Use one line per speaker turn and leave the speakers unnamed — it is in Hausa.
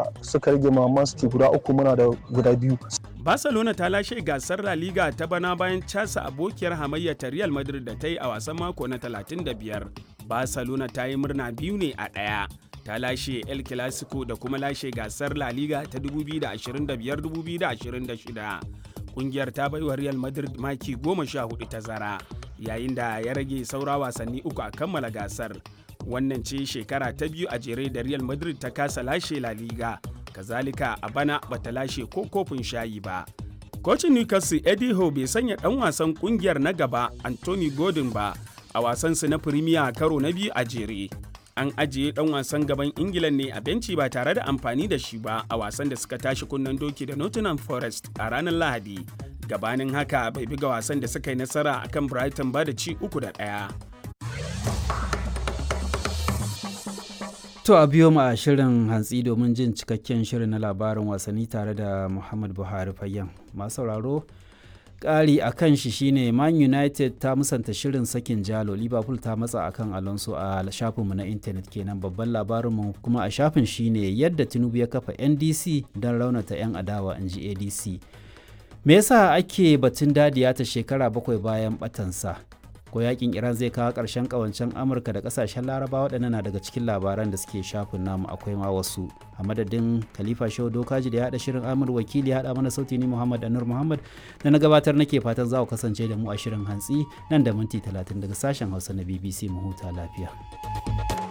da suka rage ma Man City guda uku muna da guda biyu.
Barcelona ta lashe gasar La Liga ta bana bayan casa abokiyar hamayya ta Real Madrid da ta yi a wasan mako na 35. Barcelona ta yi murna biyu ne a ɗaya. Ta lashe El Clasico da kuma lashe gasar La Liga ta 2025-2026. Kungiyar ta baiwa Real Madrid maki goma sha hudu tazara, yayin da ya rage saura wasanni uku a kammala gasar. Wannan ce shekara ta biyu a jere da Real Madrid ta kasa lashe La Liga. kazalika a bana bata lashe ko kofin shayi ba. Kocin Newcastle Eddie Howe bai sanya ɗan wasan ƙungiyar na gaba Anthony Gordon ba a wasansu na Premier karo na biyu a jere. An ajiye ɗan wasan gaban Ingila ne a benci ba tare da amfani da shi ba a wasan da suka tashi kunnen doki da Nottingham Forest a ranar Lahadi. Gabanin haka bai buga wasan da suka yi nasara akan Brighton ba da ci uku da ɗaya.
To a biyo mu a shirin hantsi domin jin cikakken shirin na labarin wasanni tare da Muhammad Buhari Fayyan. Masu sauraro ƙari a kan shi shine Man United ta musanta shirin sakin jalo Liverpool ta matsa akan Alonso a shafinmu na intanet kenan babban labarinmu kuma a shafin shine yadda Tinubu ya kafa NDC don raunata 'yan adawa in ji ADC. Me yasa ake batun dadiya ta shekara bakwai bayan batansa? ko yakin iran zai kawo ƙarshen ƙawancen amurka da ƙasashen laraba waɗannan na daga cikin labaran da suke shafin namu akwai ma wasu a madadin khalifa shehu dokaji da ya haɗa shirin amur wakili ya haɗa mana sauti ni muhammad anur muhammad da na gabatar nake fatan za ku kasance da mu a shirin hantsi nan da minti talatin daga sashen hausa na bbc mu huta lafiya.